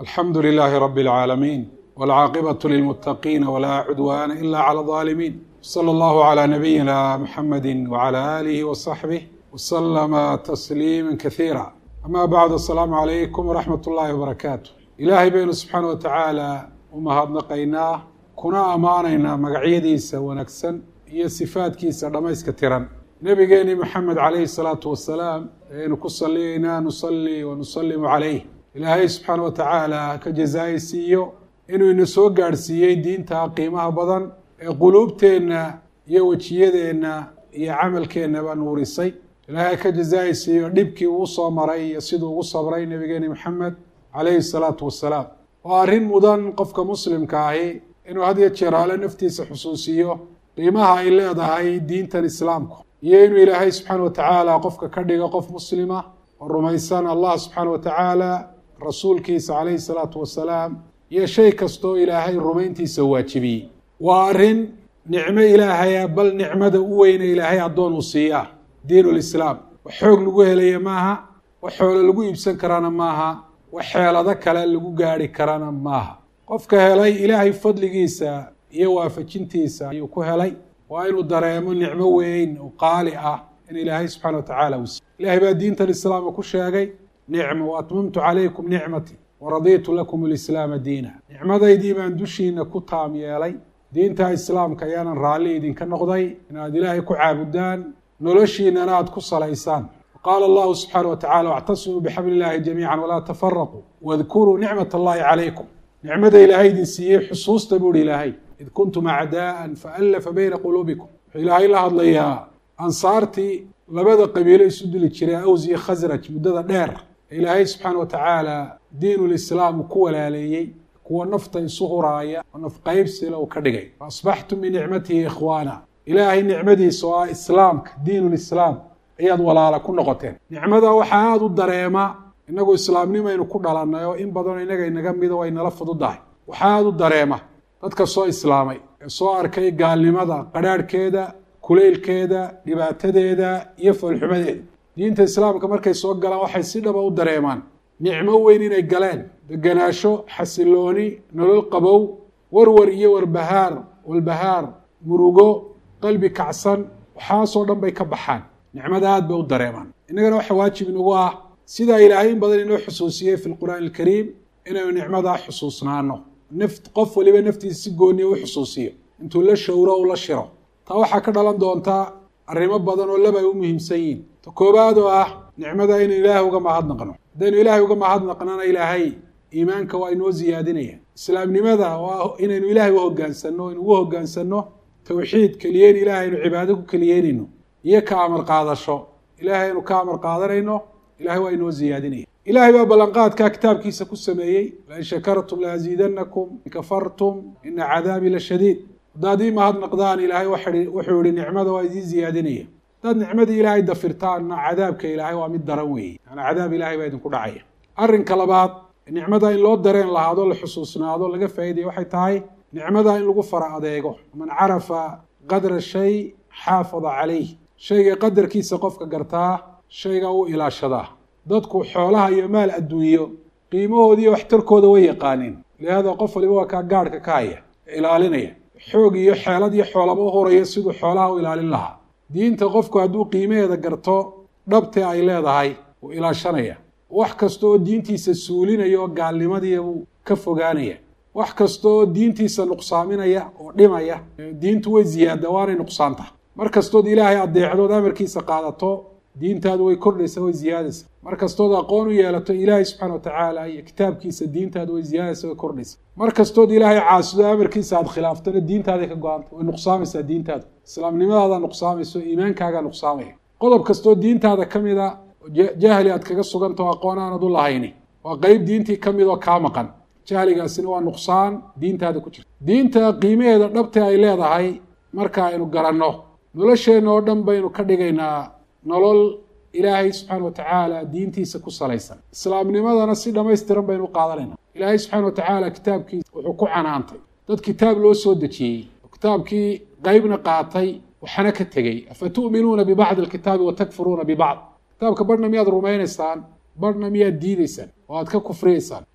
alxamdu lilaahi rabi اlcaalamiin wاlcaaqibaة lilmuttaqiina walaa cudwaana ila clى اظaalimiin slى اllahu عlى nabiyina mxamedi wعlى alihi وصaxbih wslama tasliima kasiira ama bacd asalaamu calaykum waraxmat ullaahi wbarakaatu ilaahay baynu subxaana wa tacaala u mahadnaqaynaa kuna ammaanaynaa magacyadiisa wanaagsan iyo sifaadkiisa dhammayska tiran nebigeeni moxamed calayhi salaatu wasalaam ayaynu ku saliyaynaa nusalli wa nusalimu calayh ilaahay subxaana wa tacaala ka jazaayi siiyo inuu ina soo gaadhsiiyey diinta qiimaha badan ee quluubteenna iyo wejiyadeenna iyo camalkeennaba nuurisay ilaahay ka jazaayi siiyo dhibkii uu soo maray iyo siduu ugu sabray nebigeeni moxamed calayhi salaatu wasalaam waa arrin mudan qofka muslimka ahi inuu had iyo jeer ale naftiisa xusuusiyo qiimaha ay leedahay diintan islaamku iyo inuu ilaahay subxaana wa tacaala qofka ka dhigo qof muslima oo rumaysan allah subxaana wa tacaala rasuulkiisa calayhi salaatu wasalaam iyo shay kastoo ilaahay rumayntiisa waajibiyey waa arrin nicmo ilaahaya bal nicmada u weyne ilaahay addoon uu siiyaa diinulislaam wax xoog lagu helaya maaha wax xoolo lagu iibsan karana maaha wax xeelado kale lagu gaadhi karana maaha qofka helay ilaahay fadligiisa iyo waafajintiisa ayuu ku helay waa inuu dareemo nicmo weyn oo qaali ah in ilaahay subxana wa tacaala uu siiy ilahay baa diintan islaamka ku sheegay nicmo wa atmamtu calaykum nicmatii waradiitu lakum alislaama diina nicmadaydii baan dushiina ku taam yeelay diinta islaamka ayaanan raalli idinka noqday inaad ilaahay ku caabudaan noloshiinana aad ku salaysaan qaala allahu subxaana wa tacala wactasimuu bixabli illaahi jamiican walaa tafaraquu wadkuruu nicmat allahi calaykum nicmada ilaahay idin siiyey xusuusta buuhi ilaahay id kuntum acdaa'an faallafa bayna quluubikum wuxuu ilaahay la hadlayaa ansaartii labada qabiilo isu dili jiray aws iyo khasraj muddada dheer ee ilaahay subxaana wa tacaala diinulislaam uu ku walaaleeyey kuwa nafta isu huraaya oo nafqaybsila uu ka dhigay fa asbaxtum binicmatihi ikhwaana ilaahay nicmadiisa oo ah islaamka diinulislaam ayaad walaala ku noqoteen nicmada waxaa aada u dareema innagu islaamnimaynu ku dhalannay oo in badanoo innaga inaga mido way nala fududahay waxaa aada u dareema dadka soo islaamay ee soo arkay gaalnimada qadhaadhkeeda kulaylkeeda dhibaatadeeda iyo foolxumadeeda diinta islaamka markay soo galaan waxay si dhaba u dareemaan nicmo weyn inay galeen deganaasho xasilooni nolol qabow warwar iyo warbahaar walbahaar murugo qalbi kacsan waxaasoo dhan bay ka baxaan nicmada aad bay u dareemaan innagana waxa waajib inagu ah sidaa ilaahay in badan inoo xusuusiyey fi lqur'aani alkariim inaynu nicmadaa xusuusnaano naf qof waliba naftiisa si gooniya u xusuusiyo intuu la showro u la shiro taa waxaa ka dhalan doontaa arrimo badan oo laba ay u muhiimsan yihin ta koobaad oo ah nicmada inaynu ilaahay uga mahadnaqno haddaynu ilaahay uga mahadnaqnana ilaahay iimaanka waa inoo siyaadinaya islaamnimada oo inaynu ilaahay u hoggaansanno inu ugu hoggaansanno tawxiid keliyeyn ilaahay aynu cibaado ku keliyeynayno iyo ka amar qaadasho ilaahay aynu ka amar qaadanayno ilahay waa inoo siyaadinaya ilaahay baa ballanqaadkaa kitaabkiisa ku sameeyey lain shakartum laaziidanakum in kafartum ina cadaabii la shadiid haddaad ii mahadnaqdaan ilaahay wuxuu yihi nicmada waa idiin siyaadinaya haddaad nicmadii ilaahay dafirtaanna cadaabka ilaahay waa mid daran weeye yaani cadaab ilahay baa idinku dhacaya arrinka labaad nicmada in loo dareen lahaado la xusuusnaado laga faa'iidaya waxay tahay nicmada in lagu fara adeego man carafa qadra shay xaafada calayh shayga qadarkiisa qofka gartaa shayga u ilaashadaa dadku xoolaha iyo maal adduunyo qiimahoodiiyo waxtarkooda way yaqaaneen lihaada qof waliba waa kaa gaadhka ka haya ee ilaalinaya xoog iyo xeelad iyo xoolaba u huraya siduu xoolaha u ilaalin lahaa diinta qofku hadduu qiimaheeda garto dhabtee ay leedahay wuu ilaashanaya wax kasta oo diintiisa suulinaya oo gaalnimadiia buu ka fogaanaya wax kasta oo diintiisa nuqsaaminaya oo dhimaya diintu way ziyaada waanay nuqsaanta mar kastood ilaahay adeecdood amarkiisa qaadato diintaadu way kordhaysa way ziyaadaysa mar kastood aqoon u yeelato ilaahay subxana wa tacaala iyo kitaabkiisa diintaadu way ziyaadaysa way kordhaysa mar kastood ilaahay caasido amarkiisa aada khilaaftona diintaaday ka go-anta way nuqsaamaysaa diintaadu islaamnimadaada nuqsaamayso iimaankaagaa nuqsaamaya qodob kastoo diintaada ka mid a jahli aad kaga sugantao aqoon aanad u lahayni waa qeyb diintii ka mid oo kaa maqan jahligaasina waa nuqsaan diintaada ku jirta diinta qiimaheeda dhabte ay leedahay marka aynu garanno nolosheenna oo dhan baynu ka dhigaynaa nolol ilaahay subxaana wa tacaala diintiisa ku salaysan islaamnimadana si dhammaystiran baynu u qaadanayna ilaahay subxana wa tacaala kitaabkiisa wuxuu ku canaantay dad kitaab loo soo dejiyey oo kitaabkii qeybna qaatay waxna ka tegey afa tu'minuuna bibacdi alkitaabi wa takfuruuna bibacd kitaabka barhna miyaad rumaynaysaan barhna miyaad diidaysaan oo aad ka kufriyaysaan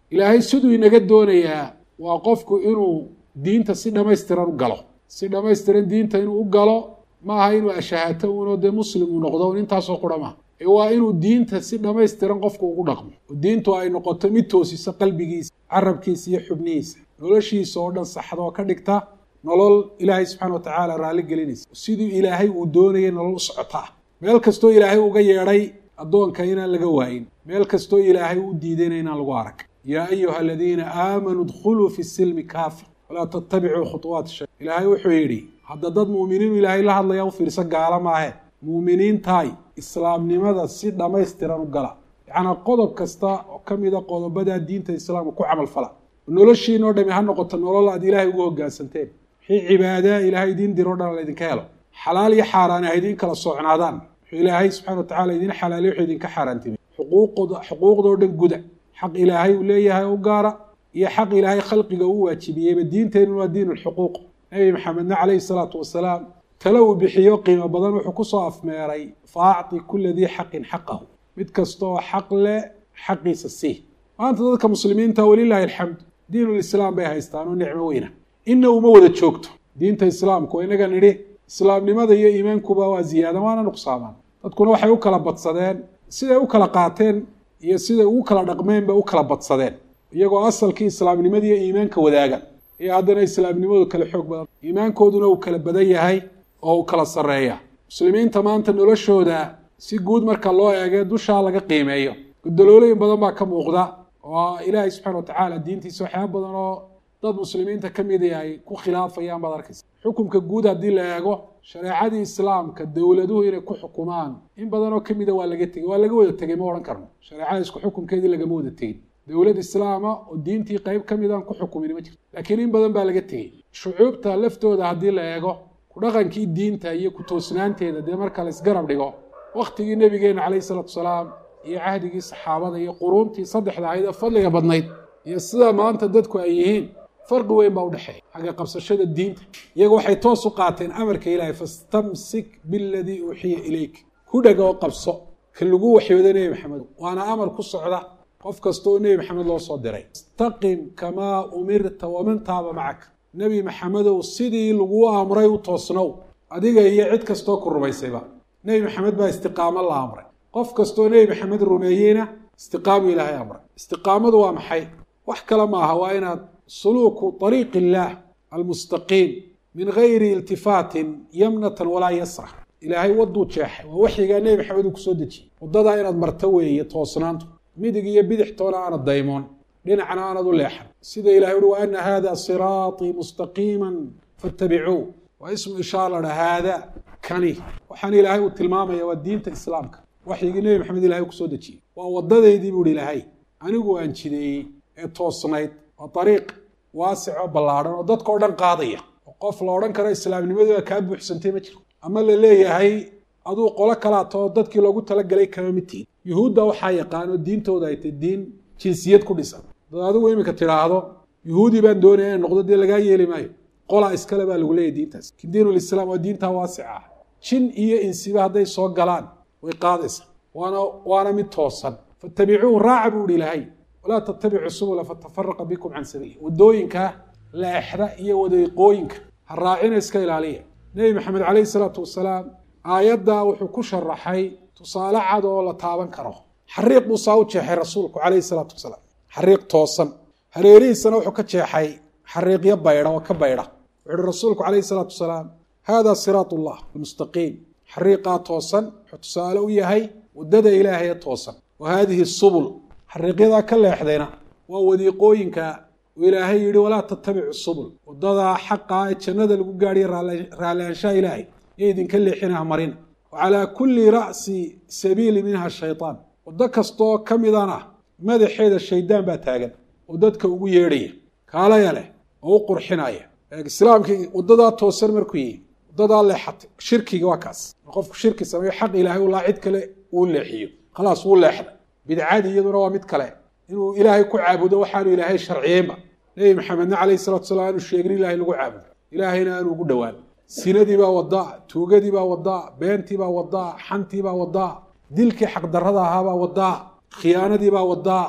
ilaahay siduu inaga doonayaa waa qofku inuu diinta si dhammaystiran u galo si dhammaystiran diinta inuu u galo maaha inuu ashahaato uunoo dee muslim uu noqdo un intaasoo qura maaha ee waa inuu diinta si dhammaystiran qofku ugu dhaqmo oo diintu ay noqoto mid toosisa qalbigiisa carabkiisa iyo xubnihiisa noloshiisa oo dhan saxda oo ka dhigta nolol ilaahay subxana wa tacaala raalli gelinaysa siduu ilaahay uu doonayay nolol u socotaa meel kastoo ilaahay uga yeedhay addoonka inaan laga waayin meel kastoo ilaahay u diidayna inaan lagu arag yaa ayuha aladiina aamanuu dkhuluu fi silmi kaafa walaa tattabicuu khuطuwaat shay ilaahay wuxuu yidhi hadda dad mu'miniinu ilaahay la hadlaya u fiirsa gaala maahe muuminiintaay islaamnimada si dhammaystiran u gala yacnaa qodob kasta oo ka mida qodobadaa diinta islaamka ku camal fala noloshiina o dhami ha noqoto nolol aad ilaahay ugu hoggaansanteen wixii cibaadaa ilaahay idiin diro o dhan laydinka helo xalaal iyo xaaraani ha idiin kala socnaadaan wuxuu ilaahay subxana wa tacala idiin xalaaliy wuxuu idinka xaaraantimay xuquuqda xuquuqdoo dhan guda xaq ilaahay uu leeyahay u gaara iyo xaq ilaahay khalqiga uu waajibiyeyba diinteennu waa diin lxuquuq nebi maxamedna calayhi salaatu wasalaam tale uu bixiyo qiimo badan wuxuu kusoo afmeeray fa acti kula dii xaqin xaqahu mid kastaoo xaq leh xaqiisa sii maanta dadka muslimiinta walilahi alxamdu diinulislaam bay haystaan oo nicmo weyna inna uma wada joogto diinta islaamku inaga nidhi islaamnimada iyo iimaankuba waa ziyaada waana nuqsaamaan dadkuna waxay u kala badsadeen siday u kala qaateen iyo siday ugu kala dhaqmeen bay u kala badsadeen iyagoo asalkii islaamnimada iyo iimaanka wadaaga iyo haddana islaamnimadu kala xoog badan iimaankooduna uu kala badan yahay oo uu kala sarreeya muslimiinta maanta noloshooda si guud marka loo eege dushaa laga qiimeeyo gudaloolooyin badan baa ka muuqda oo ilaahay subxana wa tacaala diintiisa waxyaaba badan oo dad muslimiinta ka midi ay ku khilaafayaan baad arkaysa xukumka guud haddii la eego shareecadii islaamka dowladuhu inay ku xukumaan in badan oo kamida waa laga tegey waa laga wada tegey ma odhan karno shareecada isku xukumkeedii lagama wada tegin dowlad islaama oo diintii qeyb ka midaan ku xukumin ma jirto laakiin in badan baa laga tegey shucuubta laftooda haddii la eego ku dhaqankii diinta iyo ku toosnaanteeda dee marka la isgarab dhigo wakhtigii nebigeena calayhi salaatu salaam iyo cahdigii saxaabada iyo quruuntii saddexda ahayd ee fadliga badnayd iyo sida maanta dadku ay yihiin farqi weyn baa udhexeeya xagga qabsashada diinta iyagu waxay toos u qaateen amarka ilaahay fastamsik biladii uuxiya ilayk ku dhega oo qabso ka lagu waxyooda nebi maxamed waana amar ku socda qof kasta oo nebi maxamed loo soo diray istaqim kamaa umirta waman taaba macaka nebi maxamedow sidii laguu amray u toosnow adiga iyo cid kastoo ku rumaysayba nebi maxamed baa istiqaamo la amray qof kastoo nebi maxamed rumeeyeyna istiqaamu ilaahay amray istiqaamadu waa maxay wax kale maaha waa inaad suluuku ariiqi illaah almustaqiim min gayri iltifaatin yamnatan walaa yasra ilaahay waduu jeexay waa waxyigaa nebi maxamed uu kusoo dejiyey waddadaa inaad marto weeye toosnaantu midig iyo bidix toona aanad daymoon dhinacna aanad u leexan sida ilahay uhi wa ana hada siraaطii mustaqiima faاtabicuu waa ismu ishaar la dha haada kani waxaan ilaahay uu tilmaamaya waa diinta islaamka waxyigii nebi maxamed ilahay kusoo dejiyey waa waddadeydii buu hi ilaahay anigu aan jideeyey ee toosnayd waa ariiq waasic oo ballaadhan oo dadka o dhan qaadaya oo qof la odhan karo islaamnimadii waa kaa buuxsantay ma jiro ama la leeyahay aduu qolo kalaatoo dadkii loogu talagalay kama mid tihin yuhuudda waxaa yaqaan oo diintooda ay tay diin jinsiyad ku dhisan dad adigu iminka tidhaahdo yuhuudi baan doonaya in noqdo dee lagaa yeeli maayo qolaa iskale baa lagu leeyahy diintaas lakin diinulislaam waa diintaa waasica ah jin iyo insiba hadday soo galaan way qaadaysa waana waana mid toosan fattabicuuhu raaca buu ihi ilaahay walaa tattabicu subula fatafaraqa bikum can sabiili waddooyinka leexda iyo wadiiqooyinka ha raacina iska ilaaliya nebi maxamed calayhi salaatu wasalaam aayaddaa wuxuu ku sharaxay tusaale cad oo la taaban karo xariiq buu saa u jeexay rasuulku calayhi salaatu wasalaam xariiq toosan hareerihiisana wuxuu ka jeexay xariiqyo baydha oo ka baydha wuxu uhi rasuulku calayhi salaatu wasalaam hada siraat ullah almustaqiim xariiqaa toosan wuxuu tusaale u yahay waddada ilaahay ee toosan wa haadihi subul xariiqyadaa ka leexdayna waa wadiiqooyinka uu ilaahay yidhi walaa tattabicu subul waddadaa xaqaa ee jannada lagu gaadhiya raallaanshaha ilaahay iyo idinka leexinaha marina wa calaa kulli ra'si sabiili minha shaytaan waddo kastooo ka midana madaxeeda shaydaan baa taagan oo dadka ugu yeedhaya kaalaya leh oo u qurxinaya islaamkii waddadaa toosan markuu yihi waddadaa leexatay shirkiga waa kaas qofku shirki sameeyo xaq ilaahay ulaa cid kale uu leexiyo khalaas wuu leexda bidcadii iyaduna waa mid kale inuu ilaahay ku caabudo waxaanu ilaahay sharciyeynba nebi maxamedna calayhi salatu salam aanu sheegin ilaahay lagu caabudo ilaahayna aanu ugu dhowaan sinadii baa wadaa tuugadii baa wadaa beentii baa wadaa xantii baa wadaa dilkii xaqdarrada ahaabaa wadaa khiyaanadii baa wadaa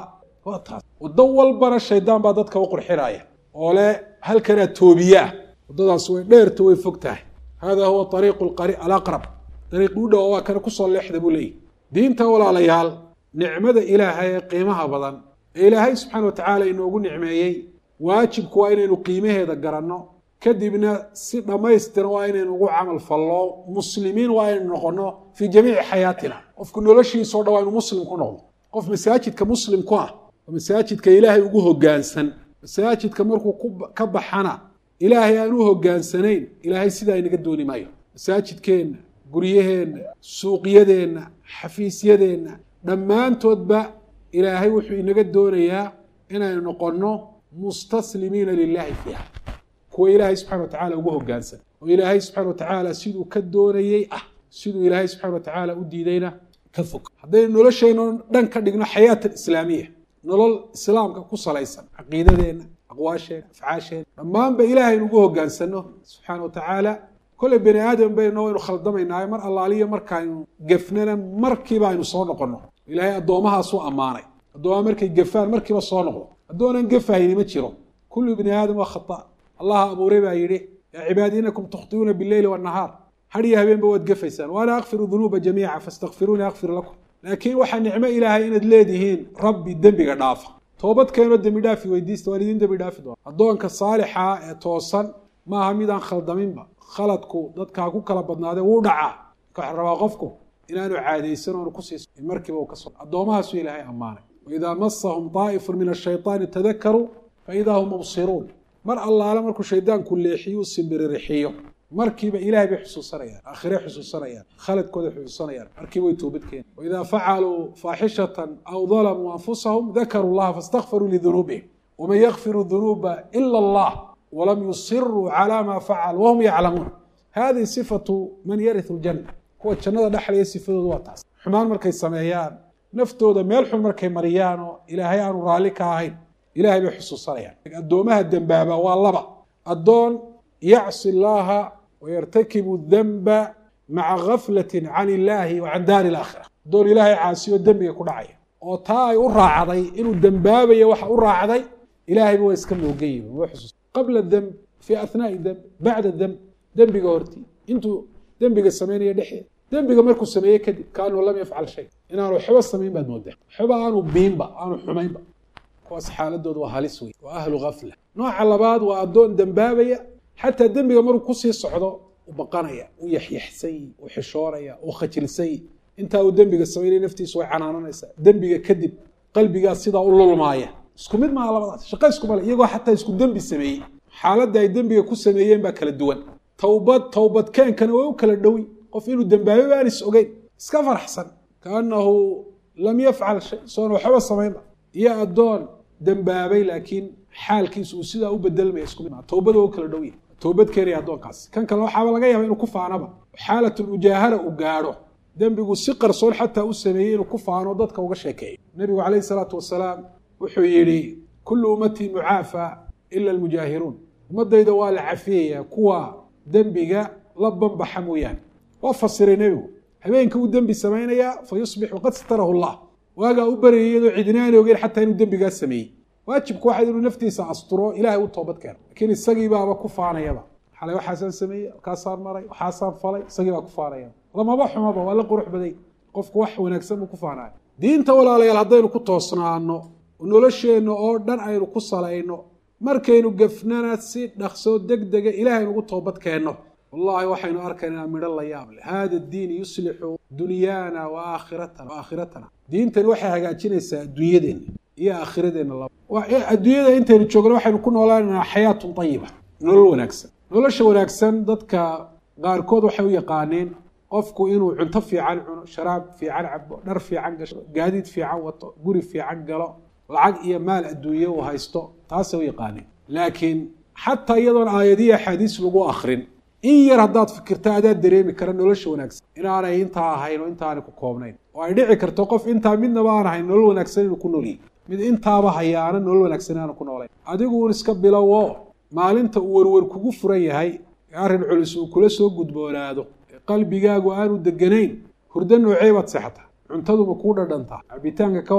waa taas waddo walbana shaydaan baa dadka u qurxinaya oo leh halkanaa toobiyaah waddadaas way dheerta way fog tahay hada huwa ariiqu alaqrab dariiqi u dhow waa kana kusoo leexda buu leeyahy diinta walaalayaal nicmada ilaahay ee qiimaha badan ee ilaahay subxaana wa tacaala inoogu nicmeeyey waajibku waa inaynu qiimaheeda garanno kadibna si dhammaystiran waa inaynu ugu camal fallo muslimiin waa inaynu noqonno fii jamiici xayaatina qofku noloshiisao dhan waa inu muslim ku noqdo qof masaajidka muslim ku ah oo masaajidka ilaahay ugu hoggaansan masaajidka markuu ka baxana ilaahay aan u hoggaansanayn ilaahay sidaa inaga dooni maayo masaajidkeenna guryaheenna suuqyadeenna xafiisyadeenna dhammaantoodba ilaahay wuxuu inaga doonayaa inaynu noqonno mustaslimiina lilaahi fiiha kuwa ilaahay subxana wa tacala ugu hoggaansan oo ilaahay subxana wa tacaala siduu ka doonayey ah siduu ilaahay subxana wa tacaala u diidayna ka fog haddaynu nolosheenno dhan ka dhigno xayaatan islaamiya nolol islaamka ku salaysan caqiidadeenna aqwaasheenna afcaasheenna dhammaanba ilaahaynu ugu hoggaansanno subxaana wa tacaala kolley bani aadam bayno waynu khaldamaynaayo mar allaaliyo markaaynu gefnana markiiba aynu soo noqonno ilaahay addoomahaasuu ammaanay addoomaa markay gefaan markiiba soo noqdo addoonan gefahayni ma jiro kullu bni aadam waa khata allaha abuuray baa yidhi yaa cibaadi inakum tukhtiuuna bileyli wannahaar hadhiyo habeenba waad gefaysaan waana akfiru dunuuba jamiica fastakfiruuni akfir lakum laakiin waxaa nicmo ilaahay inaad leedihiin rabbi dembiga dhaafa toobad keenoo dembi dhaafi weydiista waan idin dembi dhaafi doona addoonka saalixa ee toosan maaha midaan khaldaminba khaladku dadka ha ku kala badnaadee wuu dhacaa marka waxa rabaa qofku inaanu caadaysan oonu kusiiso in markiiba uu ka so addoomahaasuu ilaahay ammaanay waidaa masahum daa'ifun min ashayطaani tadakaruu faidaa hum mubsiruun mar allaale markuu shaydaanku leexiyo u simbirirxiyo markiiba ilahay bay xusuusanayaan aakhirey xusuusanayaan khaladkooday xusuusanayaan markiiba way toobad keenan waidaa facaluu faaxishatan aw dalamuu anfusahum dakaruu llaha faاstakfaruu lidunuubihim waman yakfiru dunuuba ila allah walam yusiruu cala ma facaluu wahum yaclamuun hadihi sifatu man yariu ljanna kuwa jannada dhexlaya sifadoodu waa taas xumaan markay sameeyaan naftooda meel xun markay mariyaan oo ilaahay aanu raalli ka ahayn ilahay bay xusuusanayaan addoomaha dembaaba waa laba addoon yacsi llaaha wayartakibu denba maca gaflatin can illaahi wa can daari alaakhira addoon ilaahay caasiyo dembiga ku dhacaya oo taa ay u raacday inuu dembaabayo waxa u raacday ilahayba waa iska moogayi wa xusuus qabla demb fii ahnaai demb bacda demb dembiga hortii intuu dembiga sameynaya dhexeeda dembiga markuu sameeyey kadib kaanuu lam yafcal shay inaanu waxba samayn baad moodaa waxba aanu biinba aanu xumaynba kuwaas xaaladooda waa halis wey waa ahlu gafla nooca labaad waa addoon dembaabaya xataa dembiga markuu kusii socdo u baqanaya u yaxyaxsan yi u xishoonaya u khajilsan yi intaa uu dembiga samaynaya naftiisu way canaananaysaa dembiga kadib qalbigaa sidaa u lulmaaya isku mid maaha labadaas shaqo iskumale iyagoo xataa isku dembi sameeyey xaaladda ay dembiga ku sameeyeen baa kala duwan towbad towbadkeenkana way u kala dhowi qof inuu dembaabay baan is ogeyn iska faraxsan kaanahu lam yafcal shay soon waxba samaynba iyo addoon dembaabay laakiin xaalkiisu uu sidaa u bedelmaya isku mid towbada waa u kala dhow yahay towbad keenaya addoonkaasi kan kale waxaaba laga yaaba inuu ku faanaba xaalatulmujaahara uu gaadho dembigu si qarsoon xataa u sameeyey inuu ku faano dadka uga sheekeeyo nebigu calayhi salaatu wasalaam wuxuu yidhi kullu ummatii mucaafa ila almujaahiruun ummaddayda waa la cafiyayaa kuwa dembiga la banbaxa mooyaane waa fasiray nebigu habeenka uu dembi samaynayaa fa yusbixu qad satarahu llah waagaa u baryay iyadoo cidinaani ogeyn xataa inuu dembigaa sameeyey waajibku waxayd inuu naftiisa asturo ilaahay u toobad keeno laakiin isagiibaaba ku faanayaba xalay waxaasaan sameeyey halkaasaan maray waxaasaan falay isagii baa ku faanayaba lamaba xumaba waa la qurux baday qofku wax wanaagsan buu ku faanaya diinta walaalayaal haddaynu ku toosnaano nolosheenna oo dhan aynu ku salayno markaynu gafnana si dhaqsoo deg dega ilaahaynu ugu toobad keenno wallahi waxaynu arkaynaa midho la yaab leh hada diin yuslixu dunyaana wa aakhiratana wa aakhiratana diintani waxay hagaajinaysaa adduunyadeenna iyo aakhiradeenna laba adduunyada intaynu joogno waxaynu ku noolaanaynaa xayaatun ayiba nolol wanaagsan nolosha wanaagsan dadka qaarkood waxay u yaqaaneen qofku inuu cunto fiican cuno sharaab fiican cabo dhar fiican gasho gaadiid fiican wato guri fiican galo lacag iyo maal adduunye uu haysto taasay u yaqaaneen laakiin xataa iyadoon aayadihi axaadiis lagu akrin in yar haddaad fikirta adaad dareemi kara nolosha wanaagsan inaanay intaa ahayn oo intaanay ku koobnayn oo ay dhici karto qof intaa midnaba aan ahayn nolol wanaagsan inuu ku noolyahy mid intaaba hayaana nolol wanaagsan aanu ku noolayn adigu uun iska bilowo maalinta uu werwer kugu furan yahay ee arrin culus uu kula soo gudboonaado ee qalbigaagu aanu deganayn hurdo noocee baad seexataa cuntaduma kuu dhadhantaa cabitaanka ka waran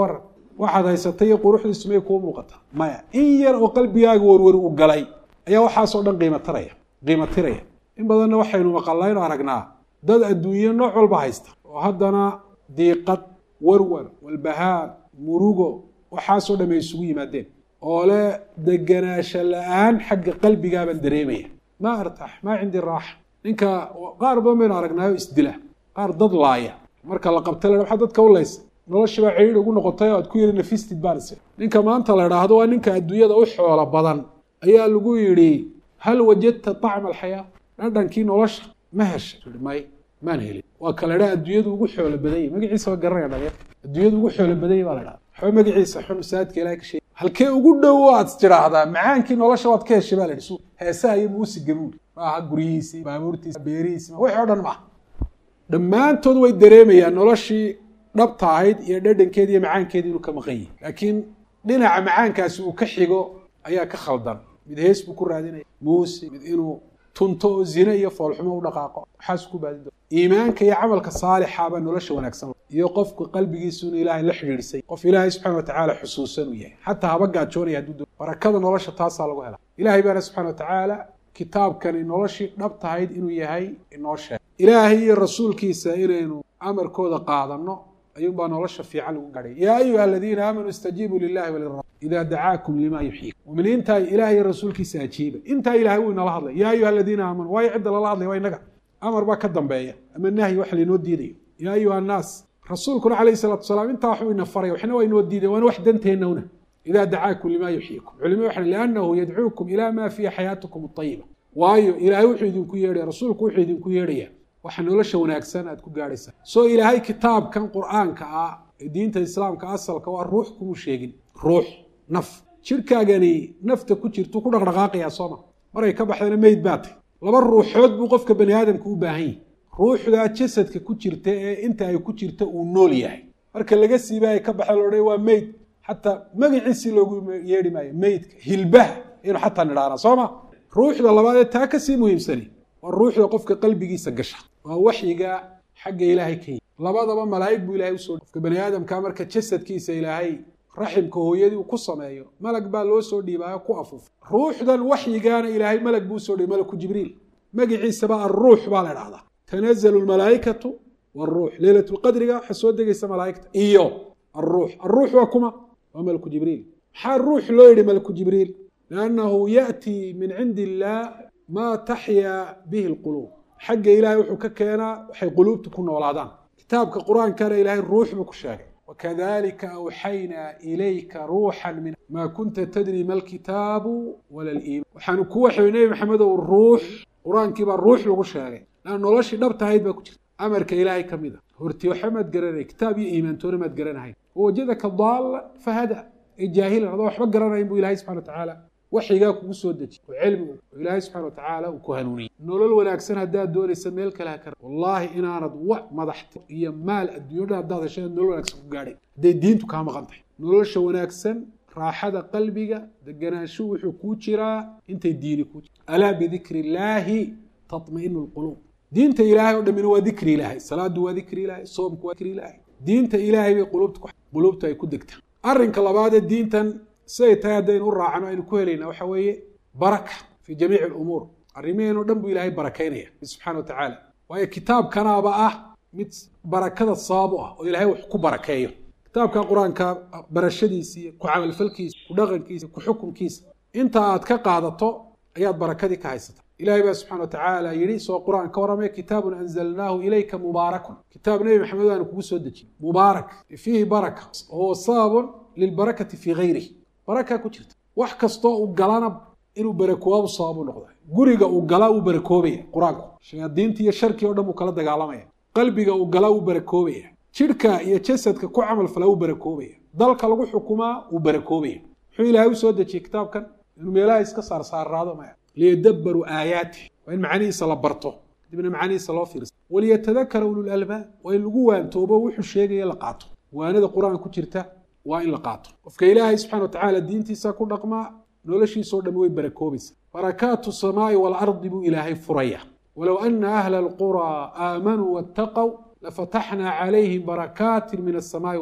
waxaad haysatay iyo quruxdiisu may kuu muuqata maya in yar oo qalbigaaga warwar uu galay ayaa waxaasoo dhan qiimo taraya qiimo tiraya in badanna waxaynu maqallayno aragnaa dad adduunyo nooc walba haysta oo haddana diiqad warwar walbahaar murugo waxaasoo dham ay isugu yimaadeen oo le deganaasho la-aan xagga qalbigaabaan dareemaya maa artax maa cindi raaxa ninka qaar badan baynu aragnaayo isdila qaar dad laaya marka la qabta la waxaa dadka u laysa noloshii baa cidhiidh ugu noqotay oo aad ku yidhi nafistid baan is ninka maanta la idhaahdo waa ninka adduunyada u xoolo badan ayaa lagu yidhi hal wajadta طacma alxayaa dhadhankii nolosha ma hesha may maan helin waa kala dha adduunyadu ugu xoolo badanya magaciisa waa garanaya dhalinyar adduunyadu ugu xoolo badanya baa la dhaha waxba magaciisa xun saadka ilahay ka sheegay halkee ugu dhow aad tidhaahdaa macaankii nolosha waad ka heshay baa la dhisu heesaha iyo muusiga buuri maaha guryihiisii baabuurtiisi beerihiisi wixii o dhan maaha dhammaantood way dareemayaan noloshii dhabta ahayd iyo dhadhankeedi iyo macaankeedi inuu ka maqan yahi laakiin dhinaca macaankaasi uu ka xigo ayaa ka khaldan mid hees buu ku raadinaya muusig mid inuu tunto oo zine iyo foolxumo u dhaqaaqo waxaasu ku baadin doona iimaanka iyo camalka saalixaabaa nolosha wanaagsan iyo qofku qalbigiisu inuu ilaahay la xidhiidhisay qof ilaahay subxana wa tacaala xusuusan uu yahay xataa haba gaajoonaya hadduu doo barakada nolosha taasaa lagu helaa ilaahay baana subxana wa tacaala kitaabkani noloshii dhab tahayd inuu yahay inoo sheegay ilaahay iyo rasuulkiisa inaynu amarkooda qaadanno ayuunbaa nolosha fiican lagu gadhay yaa ayuha aladiina aamanuu istajiibuu lilahi walirasul idaa dacaakum lima yuxyiikum muminiintaa ilahay iyo rasuulkiisa ajiiba intaa ilahay wuu inala hadlay yaa ayuha aladiina aamanuu waayo cidda lala hadlay waa inaga amar baa ka dambeeya ama nahyi wax lainoo diidayo yaa ayuha annaas rasuulkuna calayhi salatu wasalaam intaa waxuu ina faray waxna waa inoo diiday waana wax danteennawna idaa dacaakum lima yuxyiikum culimadu waxay liannahu yadcuukum ilaa maa fiiha xayaatukum ayiba waayo ilaahay wuxuu idinku yeedhaya rasuulku wuxuu idinku yeedhaya waxa nolosha wanaagsan aad ku gaadhaysaa soo ilaahay kitaabkan qur-aanka ah ee diinta islaamka asalka waa ruux kumuu sheegin ruux naf jidhkaagani nafta ku jirtu ku dhaqdhaqaaqayaa sooma maray ka baxdana meyd baa tay laba ruuxood buu qofka bani aadamka u baahan yahi ruuxdaa jasadka ku jirta ee inta ay ku jirta uu nool yahay marka laga siiba ay ka baxa loodhan waa meyd xataa magaciisii loogu yeedhi maayo meydka hilbaha aynu xataa nidhaana soo ma ruuxda labaad ee taa kasii muhiimsani waa ruuxda qofka qalbigiisa gasha waa waxyiga xagga ilaahay ka yimi labadaba malaa'ig buu ilahay usoo qofka bani aadamka marka jasadkiisa ilaahay raximka hooyadii uu ku sameeyo malag baa loo soo dhiibaayo ku afuufa ruuxdan waxyigaana ilaahay malag buu usoo dhiibay malaku jibriil magaciisaba alruux baa la dhahdaa tanazalu lmalaa'ikatu wاruux leylat lqadriga waxaa soo degaysa malaa'igta iyo aruux aruux waa kuma waa malaku jibriil maxaa ruux loo yidhi malaku jibriil liannahu ya'tii min cindi illaah maa taxyaa bihi lquluub xagga ilaahay wuxuu ka keenaa waxay quluubta ku noolaadaan kitaabka qur-aankana ilaahay ruux buu ku sheegay wakadalika awxaynaa ilayka ruuxan min maa kunta tadri ma alkitaabu wala liiman waxaanu ku waxay nebi maxamedow ruux qur-aankii baa ruux lagu sheegay lan noloshii dhabtahayd baa ku jirta amarka ilaahay ka mid a horti waxa maad garanay kitaab iyo iimaantoona maad garanahayn wawajadaka daalla fahada ee jaahilan adoo waxba garanayn buu ilahay subxana wa tacaala waxyigaa kugu soo dejiy oo cilmigu oo ilaahay subxana wa tacaala uu ku hanuuniyey nolol wanaagsan haddaad doonaysa meel kale ha kara wallaahi inaanad wax madaxta iyo maal adduunyadha haddaad heshay nolol wanaagsan ku gaadhay hadday diintu kaa maqan tahay nolosha wanaagsan raaxada qalbiga deganaanshu wuxuu kuu jiraa intay diini kuu jira alaa bidikri illaahi tatma'inu lquluub diinta ilaahay oo dhammina waa dikri ilaahay salaadu waa dikri ilaahay soomku waa dikri ilaahay diinta ilaahay bay quluubta quluubta ay ku degtaa arrinka labaadee diintan siday tahay haddaynu u raacno aynu ku helayna waxa weeye baraka fii jamiici alumuur arrimaheen o dhan buu ilaahay barakaynaya subxana wa tacaala waayo kitaabkanaaba ah mid barakada sabab u ah oo ilaahay wax ku barakeeyo kitaabka qur-aanka barashadiisa iyo ku camalfalkiisa ku dhaqankiisa ku xukunkiisa inta aad ka qaadato ayaad barakadii ka haysata ilahay baa subxana wa tacaala yidhi soo qur-aan ka warramaya kitaabun anzalnaahu ilayka mubaarakun kitaab nebi maxamed aanu kugu soo dejiyey mubaarak fiihi baraka wahuwa sababun lilbarakati fii gayrih baraka ku jirta wax kastoo uu galana inuu barakoobu sababu noqda guriga uu galaa uu barakoobaya qur-aanku shayaadiinta iyo sharkii o dhan buu kala dagaalamaya qalbiga uu galaa uu barakoobaya jidhka iyo jasadka ku camal falaa uu barakoobaya dalka lagu xukumaa uu barakoobaya muxuu ilaahay u soo dejiyey kitaabkan inuu meelaha iska saarsaaraado maya liyadabbaruu aayaatih waa in macnihiisa la barto dibna macnihiisa loo fiirsa waliyatadakara ululalbaab waa in lagu waantoobo wuxuu sheegaya la qaato waanada qur-aan ku jirta waa in la qaato qofka ilaahay subxana wa tacaala diintiisa ku dhaqmaa noloshiisao dhan way barakoobaysa barakaatu samaa'i waalardi buu ilaahay furaya walow ana ahla alquraa aamanuu waataqow lafataxnaa calayhim barakaatin min alsamaa'i waalard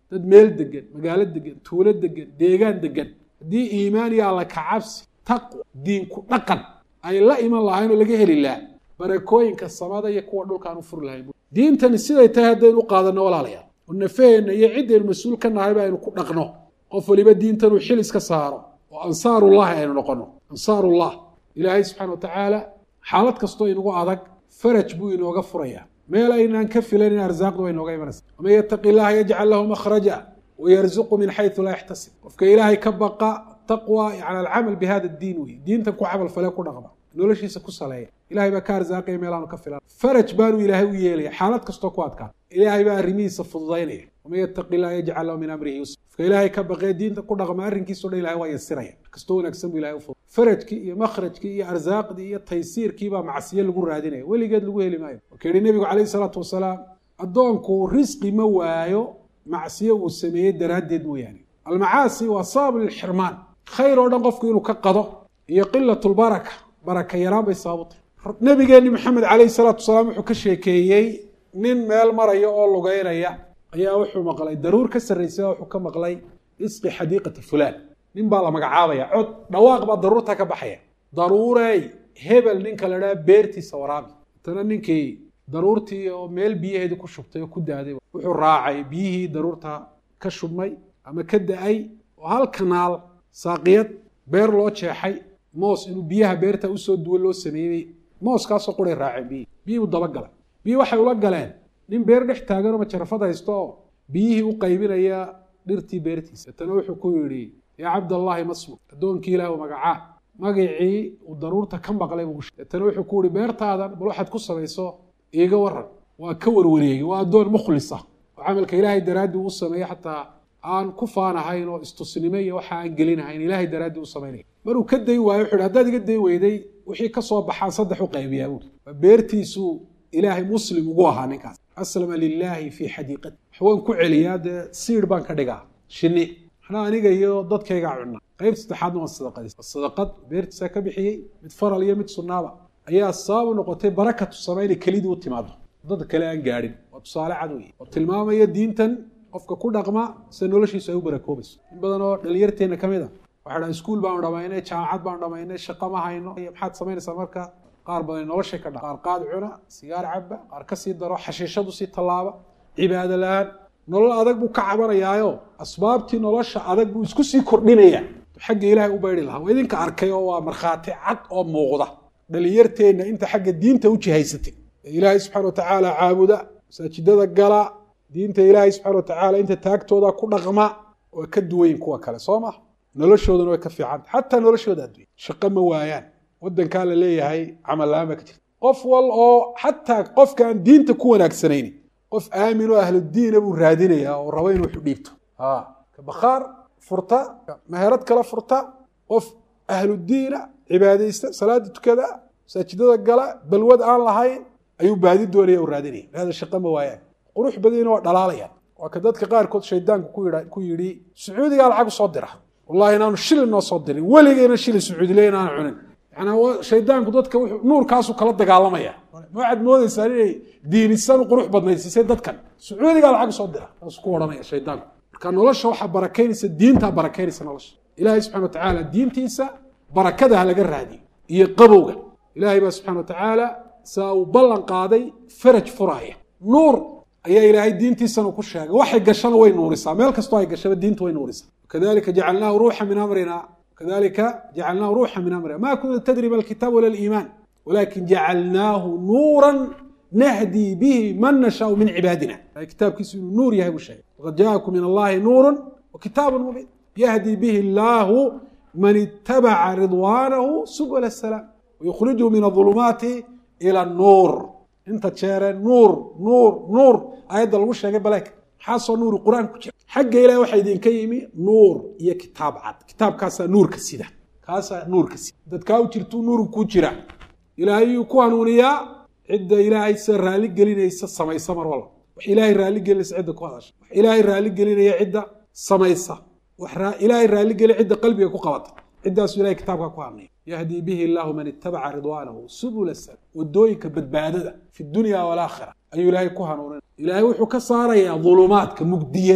dad meel degan magaalo degan tuulo degan deegaan degan haddii iimaan iyo alla kacabsi taqwa diinku dhaqan ay la iman lahayn oo laga heli lahaa barakooyinka samada iyo kuwa dhulkaan u furi lahayn diintani siday tahay haddaynu u qaadanno walaalayaal oo nafaheenna iyo ciddaynu mas-uul ka nahayba aynu ku dhaqno qof waliba diintanuu xil iska saaro oo ansaarullahi aynu noqono ansaarullah ilaahay subxana wa tacaala xaalad kastoo inagu adag faraj buu inooga furayaa meel aynaan ka filanin arsaaqdu way inooga imanaysa waman yattaqi illaha yajcal lahu makhraja wayarzuqu min xaysu laa yaxtasib qofka ilaahay ka baqa taqwa yani alcamal bi hada diin wey diintan ku camal fale ku dhaqma noloshiisa ku saleeya ilahay baa ka arsaaqaya meelaanu ka filan faraj baanu ilaahay u yeelaya xaalad kastoo ku adkaa ilaahay baa arrimihiisa fududaynaya waman yattaqi illaha yajcal lahu min amrihi yusra qofka ilaahay ka baqee diinta ku dhaqma arrinkiisao dhan ilahay waa yasiraya kastoo wanaagsan buu ilahay u fudud farajkii iyo makhrajkii iyo arsaaqdii iyo taysiirkii baa macsiyo lagu raadinaya weligeed lagu heli maayo wuxuu yihi nebigu calayhi salaatu wasalaam addoonku risqi ma waayo macsiyo uu sameeyey daraaddeed mooyaane almacaasi waa sabab lilxirmaan khayr oo dhan qofku inuu ka qado iyo qilatulbaraka baraka yaraan bay sabab u tahay nebigeenni maxamed calayhi salaatu wasalaam wuxuu ka sheekeeyey nin meel maraya oo lugeynaya ayaa wuxuu maqlay daruur ka sarraysay wuxuu ka maqlay isqi xadiiqata fulaan nin baa la magacaabaya cod dhawaaq baa daruurta ka baxaya daruurey hebel ninka la dhaha beertiisa waraabi tana ninkii daruurtii oo meel biyaheedii ku shubtay oo ku daaday wuxuu raacay biyihii daruurta ka shubmay ama ka da-ay oo hal kanaal saaqiyad beer loo jeexay moos inuu biyaha beerta usoo duwan loo sameeyey mooskaasoo quray raaceen biyihii biyihii u dabagalay biyihii waxay ula galeen nin beer dhex taagan oo majarafad haysto oo biyihii u qaybinaya dhirtii beertiisa tana wuxuu ku yidhi yaa cabdallaahi masmuk addoonkii ilaah u magacaa magacii uu daruurta ka maqlay buu tana wuxuu ku yihi beertaadan bal waxaad ku samayso iiga waran waa ka warwareegay waa addoon mukhlis ah oo camalka ilaahay daraaddii u sameeyey xataa aan ku faanahayn oo istusnimo iyo waxa aan gelinahayn ilaahay daraaddii u samaynaya maruu ka day waayo wuxu hi haddaad iga day weyday wixii ka soo baxaan saddex u qaybiyaa buuri waa beertiisuu ilaahay muslim ugu ahaa ninkaas aslama lilaahi fii xadiiqati wax waan ku celiyaa dee siir baan ka dhigaa shinni maxna aniga iyo dadkaygaa cunna qayb saddexaadna waan sadaqadis sadaqad beertiisaa ka bixiyey mid faral iyo mid sunnaaba ayaa sabab u noqotay barakatu sama inay kelidii u timaado dad kale aan gaadhin waa tusaale cad wey oo tilmaamaya diintan qofka ku dhaqma sida noloshiisu ay u barakoobayso in badan oo dhalinyarteenna ka mid a waxay dhahan iskuul baanu dhamaynay jaamacad baanu dhamaynay shaqo ma hayno maxaad samaynaysaa marka qaar badan noloshay ka dha qaar qaad cuna sigaar caba qaar ka sii daro xashiishadu sii tallaaba cibaado la-aan nolol adag buu ka cabanayaayo asbaabtii nolosha adag buu isku sii kordhinaya xagga ilaahay u bayri lahaa waa idinka arkay oo waa markhaati cad oo muuqda dhalinyarteenna inta xagga diinta u jihaysatay ee ilaahay subxana watacaala caabuda masaajidada gala diinta ilaahay subxana watacaala inta taagtooda ku dhaqma waa ka duwayin kuwa kale soo maha noloshoodana way ka fiicanta xataa noloshooda adduunya shaqo ma waayaan waddankaa la leeyahay camal la-aan baa ka jirta qof wal oo xataa qofka aan diinta ku wanaagsanaynin qof aamin oo ahludiina buu raadinayaa oo rabo inuu wax u dhiibto ka bakhaar furta meherad kala furta qof ahludiina cibaadaysta salaada tukada masaajidada gala balwad aan lahayn ayuu baadi doonaya u raadinaya hada shaqo ma waayaan qurux badina waa dhalaalayaan waa ka dadka qaarkood shaydaanku ku yidhi sacuudigaa lacag usoo dira wallahi inaanu shilin noo soo dirin weligeyna shilin sacuudile inaanu cunin yani shaydaanku dadka nuurkaasu kala dagaalamaya waxaad moodaysaa inay diinisan qurux badnaysiisay dadkan sacuudigaa lacag usoo dira saasuu ku odhanaya shaydaanku marka nolosha waxaa barakaynaysa diintaa barakaynaysa nolosha ilaahay subxana wa tacaala diintiisa barakada ha laga raadiyo iyo qabowga ilaahay baa subxana wa tacaala saa uu ballan qaaday faraj furaaya nuur ayaa ilaahay diintiisana ku sheegay waxay gashana way nuurisaa meel kastoo ay gashaba diinta way nuurisaa kadalika jacalnaahu ruuxa min amrina kadalika jacalnaahu ruuxa min amrina ma kunta tadri ma alkitaab wala aliimaan walakin jacalnaahu nuuran nahdii bihi man nashaau min cibaadina kitaabkiisu inuu nuur yahay buu sheegay waqad jaakum min allahi nuurun wa kitaabun mubiin yahdi bihi allahu man itabaca ridwaanahu subula asalaam wayukhrijuhu min adulumaati ila nuur inta jeere nuur nuur nuur aayadda lagu sheegay baleek maxaasoo nuuri qur-aan ku jira xagga ilahi waxaa idinka yimi nuur iyo kitaab cad kitaabkaasaa nuurka sida kaasaa nuurka sida dadkaa u jirtuu nuurku ku jira ilaahay yuu ku hanuuniyaa cidda ilaahay sida raalli gelinaysa samaysa mar walba wax ilaahay raalli gelinaysa cidda ku hadasha wax ilaahay raalli gelinaya cidda samaysa wax ilaahay raalli gelin cidda qalbiga ku qabata ciddaasu ilahay kitaabkaa ku hadnaya yahdii bihi illaahu man itabaca ridwaanahu subula salam wadooyinka badbaadada fi dunya walaakhira ayuu ilaahay ku hanuuninaya ilaahay wuxuu ka saarayaa dulumaadka mugdiyada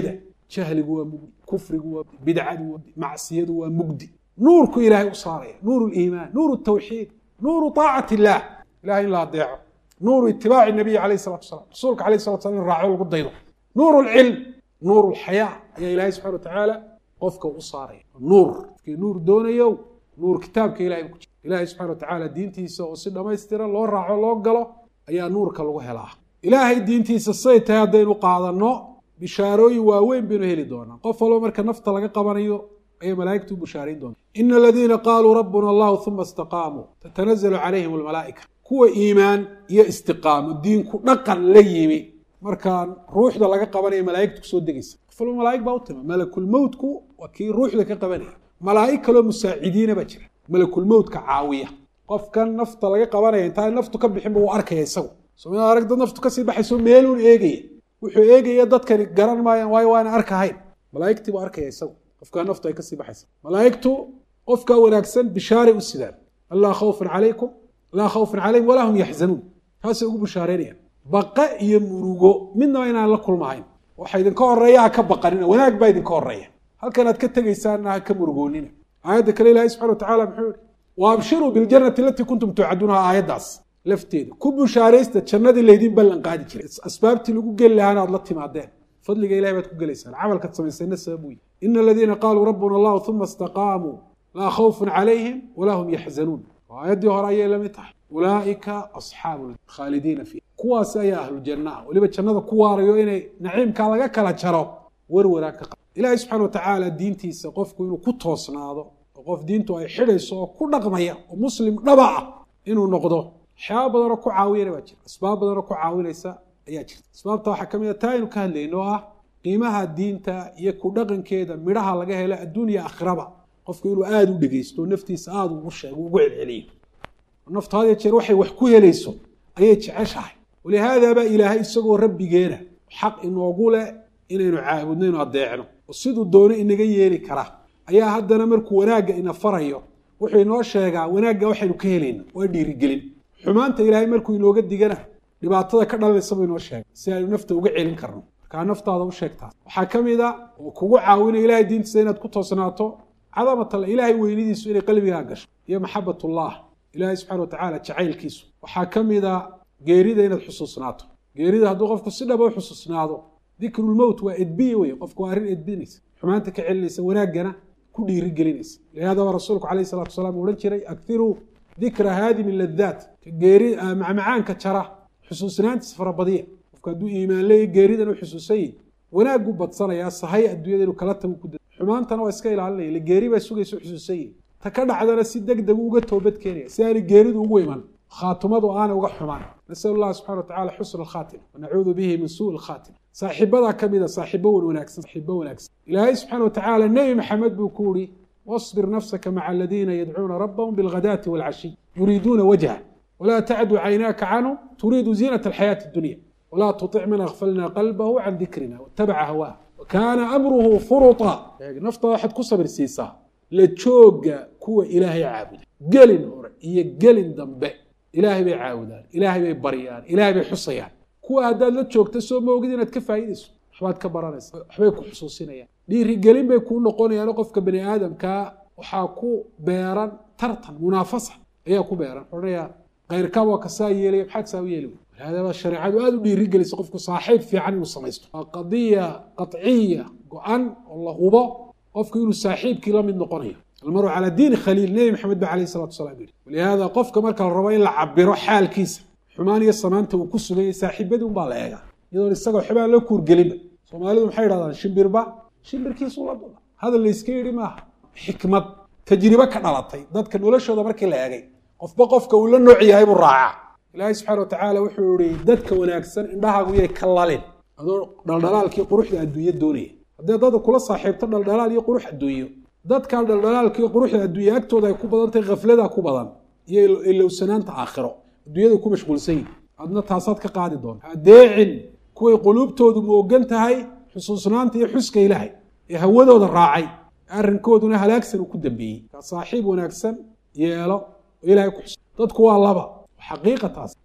jahligu waa mugdi kufrigu waa bidcadu waa macsiyadu waa mugdi nuurku ilaahay u saaraya nuuru liimaan nuuru tawxiid nuuru taacati illaah ilahay in la adeeco nuuru itibaaci nabiyi alayh salatu wasalaam rasuulka alayh salatu salam in raaco lagu daydo nuuru lcilm nuuru lxayaa ayaa ilaahay subxana watacaala qofka u saaraya nuur qofkii nuur doonayo nuur kitaabka ilahay ku jira ilaahay subxana watacaala diintiisa oo si dhammaystiran loo raaco loo galo ayaa nuurka lagu helaa ilaahay diintiisa say tahay haddaynu qaadanno bishaarooyin waaweyn baynu heli doonaa qof walba marka nafta laga qabanayo ayay malaa'igtu u bushaarayn doonta ina aladiina qaaluu rabbuna allahu uma istaqaamuu tatanazalu calayhim almalaa'ika kuwa iimaan iyo istiqaamo diinku dhaqan la yimi markaan ruuxda laga qabanaya malaa'igta kusoo degaysa qof walba malaa'ig baa u tima malakulmowtku waa kii ruuxda ka qabanaya malaa'ig kaloo musaacidiina baa jira malakulmowtka caawiya qofkan nafta laga qabanaya intaan naftu ka bixinba wuu arkaya isagu soomaalida arag dad naftu kasii baxayso meeluun eegaya wuxuu eegaya dadkani garan maayaan waayo waana arkahayn malaa'igtii buu arkaya isagu qofkaa naftu ay kasii baxaysa malaa'igtu qofkaa wanaagsan bishaaray u sidaan allaa khawfun calaykum laa khawfun calayhim walaa hum yaxzanuun taasay ugu bishaareynayaan baqa iyo murugo midnaba inaan la kulmahayn waxa idinka horeeya ha ka baqanina wanaag baa idinka horeeya halkan aad ka tegaysaanna ha ka murugoonina aayadda kale ilahi subxana watacala muxuu yihi wa abshiruu biljannati alatii kuntum tuucaduunaha aayaddaas lafteeda ku bushaaraysta jannadii laydin ballan qaadi jiray asbaabtii lagu geli lahaana aad la timaadeen fadliga ilahay baad ku gelaysaan camalkaad samaysayna sabab wey ina aladiina qaaluu rabbuna allahu uma istaqaamuu laa khawfun calayhim walaa hum yaxzanuun aayaddii hore ayay lamid tahay ulaa'ika asxaabu khaalidiina fiiha kuwaasi ayaa ahlujanna ah weliba jannada ku waarayo inay naciimkaa laga kala jaro werwaraan ka qaba ilaahay subxana watacaala diintiisa qofku inuu ku toosnaado oo qof diintu ay xidhayso oo ku dhaqmaya oo muslim dhaba ah inuu noqdo waxyaaba badanoo ku caawiyana baa jira asbaab badanoo ku caawinaysa ayaa jirta asbaabta waxaa ka mid a taa aynu ka hadlayno oo ah qiimaha diinta iyo ku dhaqankeeda midhaha laga helo adduunya aakhiraba qofku inuu aada u dhegeysto naftiisa aada ugu sheego ugu celceliyo naftu had ya jeer waxay wax ku helayso ayay jeceshahay walihaadaabaa ilaahay isagoo rabbigeena xaq inoogu leh inaynu caabudno inu adeecno oo siduu doono inaga yeeli karaa ayaa haddana markuu wanaagga ina farayo wuxuu inoo sheegaa wanaagga waxaynu ka helayno waa dhiirigelin xumaanta ilaahay markuu inooga digana dhibaatada ka dhalanaysa buu inoo sheegay si aynu nafta uga celin karno markaa naftaada u sheegtaas waxaa ka mid a oo kugu caawinaya ilahay diintiisa inaad ku toosnaato cadamatalla ilaahay weynidiisu inay qalbigaa gasho iyo maxabatullah ilaahay subxana watacaala jacaylkiisu waxaa ka mid a geerida inaad xusuusnaato geerida hadduu qofku si dhaba u xusuusnaado dikrulmowt waa edbiye wey qofku waa arrin edbinaysa xumaanta ka celinaysa wanaaggana ku dhiiri gelinaysa lihaada waa rasuulku calayh salatu wasalaam u odhan jiray akiruu dikra haadimi ladaat ka geeri macmacaanka jara xusuusnaantiisa farabadiya qofku hadduu iimaan leeya geeridan u xusuusanyi wanaaggu badsanayaa sahay adduunyada inuu kala tagu ku da xumaantana waa iska ilaalinaya ila geeri baa sugaysa u xusuusanyi ta ka dhacdana si deg degu uga toobad keenaya si aanay geeridu ugu iman khaatumadu aanay uga xumaan nasal allah subxana watacala xusna alkhaatima wanacuudu bihi min suu lkhaatima saaxiibadaa ka mida saaxiibo wan wanaagsan saaxiibo wanaagsan ilaahay subxana watacaala nebi maxamed buu ku yihi wasbir nafsaka maca aladiina yadcuuna rabbahum bilghadaati walcashiy yuriiduuna wajha walaa tacdu caynaaka canhum turiidu ziinata alxayaati addunya walaa tutic man akfalna qalbahu can dikrina watabaca hawaa wakaana amruhu furuta nafta waxaad ku sabir siisaa la jooga kuwa ilaahay caabuda gelin hore iyo gelin dambe ilaahay bay caabudaan ilaahay bay baryaan ilaahay bay xusayaan kuwa haddaad la joogta soo maogid inaad ka faa'iidayso waxbaad ka baranaysa waxbay ku xusuusinayaan dhiirigelin bay kuu noqonayaano qofka bani aadamkaa waxaa ku beeran tartan munaafasa ayaa ku beeran odhanaya kayrkaa waa kasaa yeelaya maxaad saa u yeeli wey walihaadaba shareecadu aada u dhiirigelisa qofku saaxiib fiican inuu samaysto waa qadiya qaciya go-an oo la hubo qofku inuu saaxiibkii la mid noqonayo almaru calaa diini khaliil nebi maxamed ba alayh salatu wasalaam yihi walihaada qofka marka la rabo in la cabiro xaalkiisa xumaan iyo samaanta uu ku suganyay saaxiibadii unbaa la eegaa iyadoon isagoo xibaan la kuurgelinba soomaalidu maxay idhahdaan shimbirba shimbirkiisu la dula hadal layska yidhi maaha xikmad tajribe ka dhalatay dadka noloshooda markii la eegay qofba qofka uu la nooc yahay buu raacaa ilaahay subxana watacaala wuxuu ihi dadka wanaagsan indhahaagu yay ka lalin adoo dhaldhalaalkii quruxda adduunyo doonaya haddii dada kula saaxiibto dhaldhalaal iyo qurux adduunyo dadkan dhaldhalaalkii quruxda adduunya agtooda ay ku badan tahay khaflada ku badan iyo ilowsanaanta aakhiro adduunyada ku mashquulsan yihin adna taasaad ka qaadi doonta adeecin kuway quluubtoodu moogan tahay xusuusnaanta iyo xuska ilaahay ee hawadooda raacay arrinkooduna halaagsan uu ku dambeeyey kaa saaxiib wanaagsan yeelo oo ilahay ku xus dadku waa laba xaqiiqa taas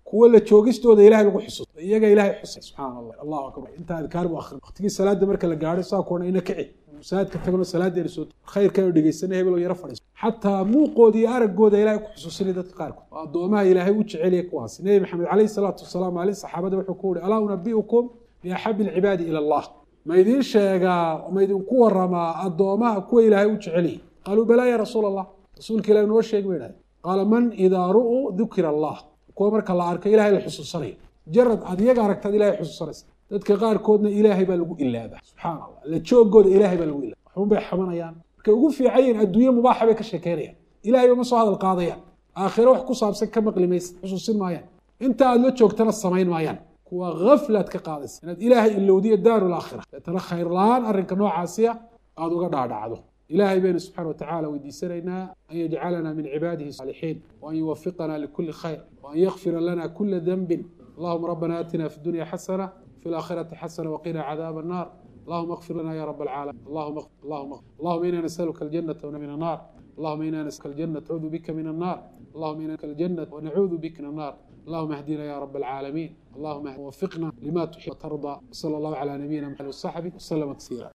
kuwa la joogistooda ilahay lagu xusuusto iyaga ilahay xusay subxaana allah allahu akbar inta adkaar bu akrin waqtigii salaada marka la gaadho saa kuona ina kici masaajidka tagno salaadeena soo khayrkaynu dhegeysana hebelo yaro fadhiiso xataa muuqooda iyo araggooda ilahay ku xusuusinay dadka qaarkood oo addoomaha ilaahay u jeceliya kuwaasi nebi maxamed calayhi salaatu wasalaam maalin saxaabada wuxuu ku yihi alaa unabiukum biaxabi alcibaadi ila allah ma idiin sheegaa ma idinku waramaa addoomaha kuwa ilaahay u jeceliya qaaluu balaa ya rasuula allah rasuulka ilahi noo sheeg bay dhahay qaala man idaa ru'uu dukira allah kuwa marka la arko ilahay la xusuusanayo jarad aad iyaga aragtaad ilahay xusuusanaysa dadka qaarkoodna ilaahay baa lagu ilaabaa subxaana allah la joogooda ilahay baa lagu ilaaba waxun bay xamanayaan markay ugu fiican yihin adduunye mubaaxa bay ka sheekeynayaan ilahay ba ma soo hadal qaadayaan aakhiro wax ku saabsan ka maqli maysa xusuusin maayaan inta aad la joogtana samayn maayaan kuwa haflaad ka qaadaysa inaad ilaahay ilowdiyo daaru laakhira deetana khayr la-aan arrinka noocaasiya aada uga dhaadhacdo ilahay baynu subxana watacala weydiisanaynaa an yajcalana min cibaadihi saalixiin waan yuwafiqana likuli khayr waan yakfira lana kula denbin allahuma rabbana aatina fi dunya xasana fi laakhirati xasana waqina cadaaba الnar اللهم اغفر لنا يا رب العالمين اللهم اغفر اللهم اغفر اللهم انا نسالك الجنه من النار اللهم انا نسالك الجنه نعوذ بك من النار اللهم انا نسالك الجنه ونعوذ بك من النار اللهم اهدنا يا رب العالمين اللهم وفقنا لما تحب وترضى صلى الله على نبينا محمد وصحبه وسلم تسليما